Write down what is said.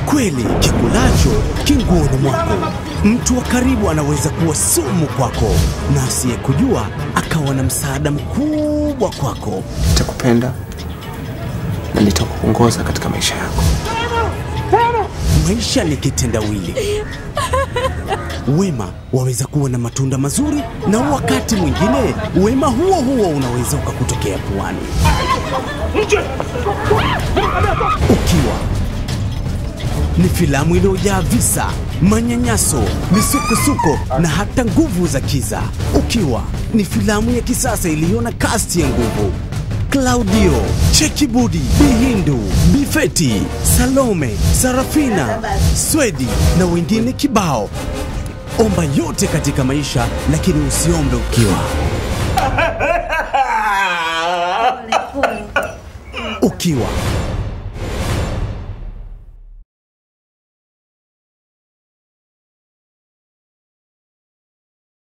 Kweli kikulacho kinguoni mwako. Mtu wa karibu anaweza kuwa sumu kwako, na asiyekujua akawa na msaada mkubwa kwako. Nitakupenda na nitakuongoza katika maisha yako. Maisha ni kitendawili. Wema waweza kuwa na matunda mazuri, na wakati mwingine wema huo huo unaweza ukakutokea puani. Ukiwa ni filamu iliyojaa visa, manyanyaso, misukosuko na hata nguvu za kiza. Ukiwa ni filamu ya kisasa iliyo na kasti ya nguvu Claudio, Chekibudi, Bihindu, Bifeti, Salome, Sarafina, Swedi na wengine kibao. Omba yote katika maisha, lakini usiombe ukiwa. Ukiwa